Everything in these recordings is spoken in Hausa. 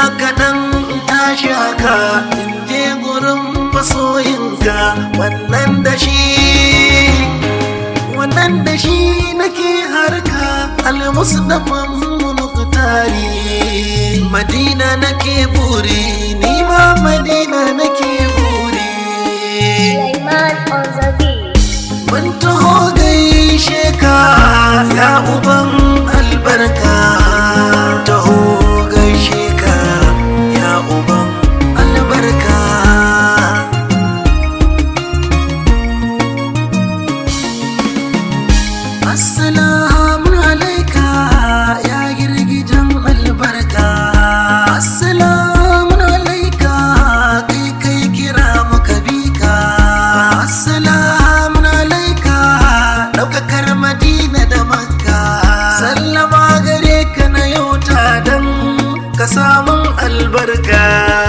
kaɗan tashi haka in je gurin masoyinka wannan da shi wannan da shi nake harka almusdafan muktari madina nake buri ni ma madina nake buri Sulaiman on the beat. mun taho gaishe ka ya uban albarka taho gaishe ka ya uban albarka assalamu alaika ya girgijan albarka assalamu alaika kai kai kira muka bika assalamu alaika daukakar madina da makka sallama gare ka na yau dan ka samun albarka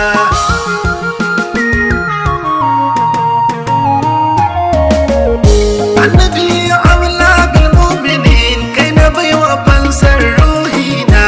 annabi aula bil mu'minin kai na baiwa fansar ruhina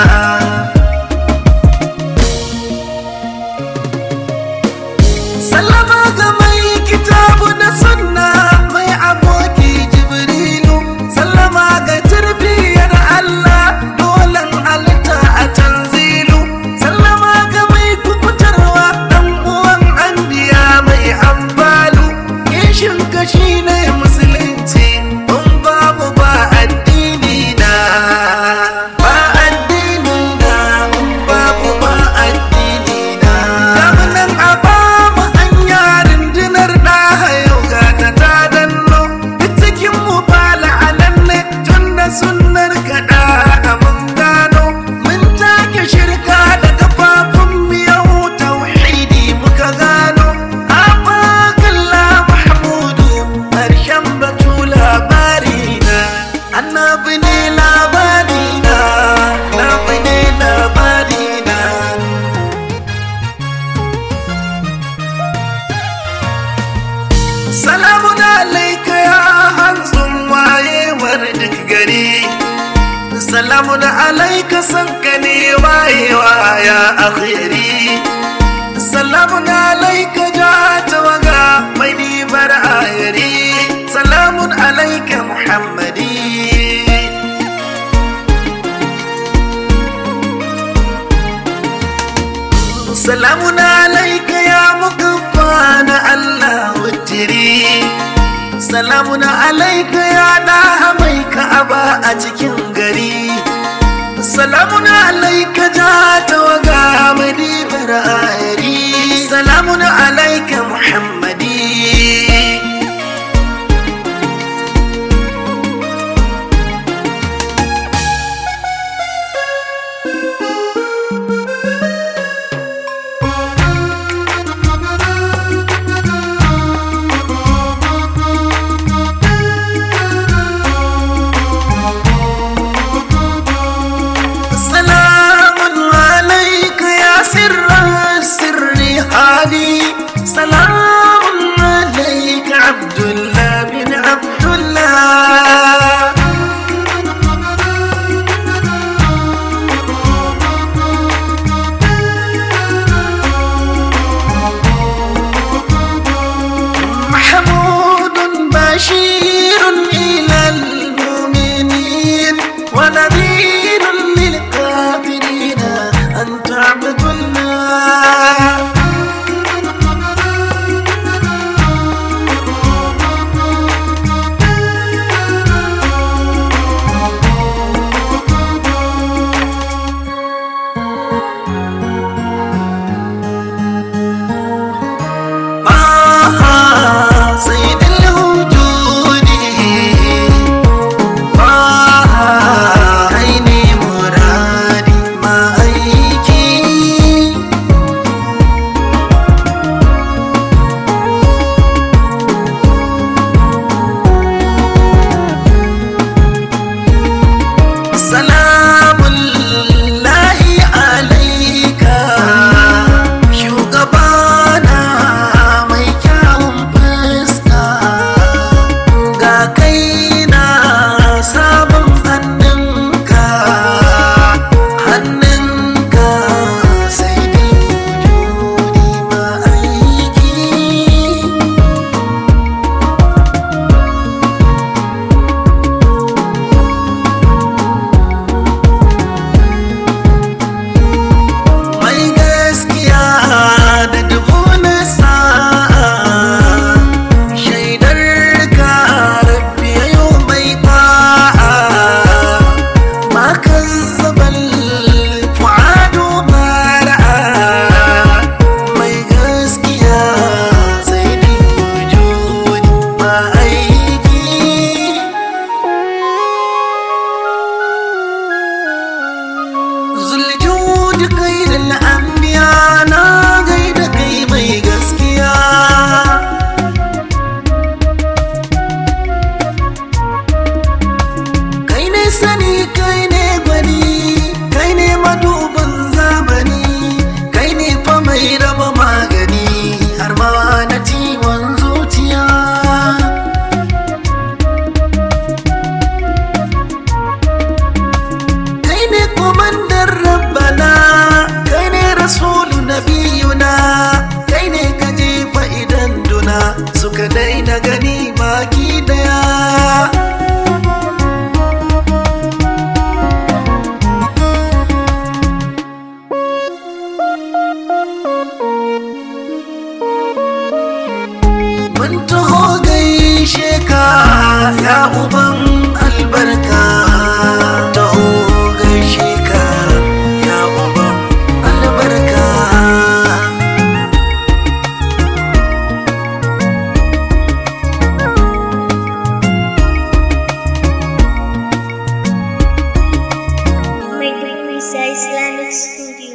sallama ga mai kitabu na sunna mai aboki jibrilu sallama ga tarbiyar allah dolan alta a tanzilu sallama ga mai kukutarwa dan uwan anbiya mai ambalu kishin kashi ne musulunci in babu ba addini na ba addini na in babu ba addini na damunan a ba mu hanya rundunar da yau ga ta ta danno duk cikin mu fala alanne tun da sunnar kaɗa a mun gano mun take shirka da kafafun miyau tauhidi muka gano abakalla mahmudu harshen batu labari na annabi ne labari na annabi ne labari na Salamun alaika ya hantsun wayewar duk gari Salamun alaika sanka ne wayewa ya akhiri Salamun alaika ja tawaga mai nibar ayari Salamun alaika Muhammadi Salamun alaika ya mukaffa na Allah wutiri Salamun alaika ya ɗaha mai ka'aba a cikin gari Salamun alaika ja tawaga madibar ayari Salamun alaika Muhammadi سلام عليك يا سر السر هادي سلام عليك عبد الله بن عبد الله محمود بشير إلى المؤمنين ونذير للكافرين أن تعبدوا الله طه سيد الوجود طه عيني Islamic Studio.